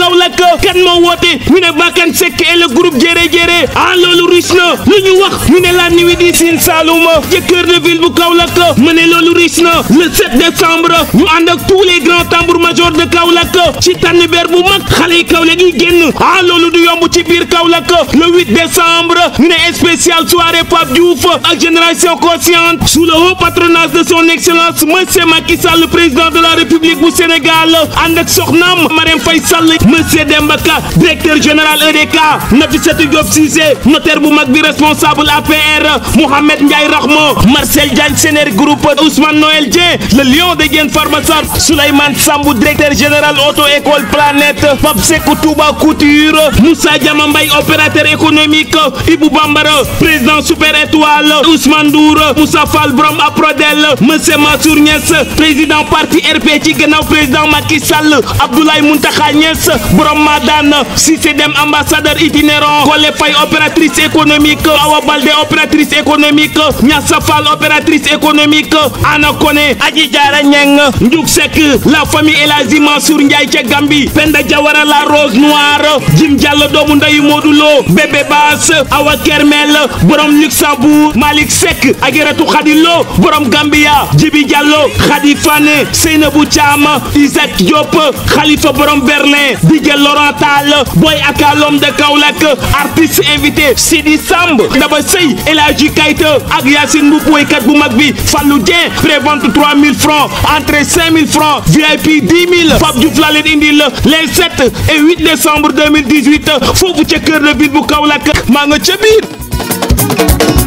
Kaolack kan moo woote ñu ne Bakane Seck et le groupe Jéré Jéré ah loolu riche na lu ñu wax ñu ne la nuit du Sine Saloum ci cœur de ville bu Kaolack mu ne loolu riche na le 7 décembre ñu ànd ak tous les grands tambours majors de Kaolack ci tànnbeer bu mag xale yi Kaolack yi génn ah loolu du yomb ci biir Kaolack le 8 décembre ñu ne spécial soirée Pape Diouf ak génération consciente sous le haut patronage de son excellence monsieur Macky Sall le président de la République bu Sénégal ànd ak soxnaam Marème Faye Sall monsieur Demba Ka directeur général EDK Nafissatou Diop Cissé notaire bu mag bi responsable APR Mohamed Ndiaye Rahma Marcel Diagne Sénér groupe Ousmane Noël Dieng le lion de Guène Farba Sarr Souleymane Sambou directeur général auto école Planète Pape Sekou Touba Couture Moussa Diama Mbaye opérateur économique Ibou Bambara président Super Étoile Ousmane Ndour Moussa Fall Brom Aprodel monsieur Mansour Niass président parti RP ci gannaaw président Macky Sall Abdoulaye Mountakha Niass Brom Madane Cissé Dem ambassadeur itinérant Kole Faye opératrice économique Awa Baldé opératrice économique Niassa Fall opératrice économique Ana Koné Adji Diarra Niang Ndiouk Seck la famille El Hadji Mansour Ndiaye ca Gambie Penda Diawara la rose noire Jim Diallo doomu ndeyu Modou Lo Bébé Bass Awa Kermel borom Luxembourg Malick Seck Ajaratu Khady Lo borom Gambia Djibi Diallo Khady Fane Seynabou Thiam Isaac Diop Khalifa borom Berlin DJ Laurent Tall Boy Aka l'homme de Kaolack artiste invité Sidi Samb Daba Sey El Hadji Kayta ak Yacine Mboup woykat bu mag bi Fallou Dieng prévente 3000 francs entrée 5000 francs VIP 10 000 Pape Diouf laa leen indil les 7 et 8 décembre 2018 foofu ca cœur de ville bu Kaolack maa nga ca biir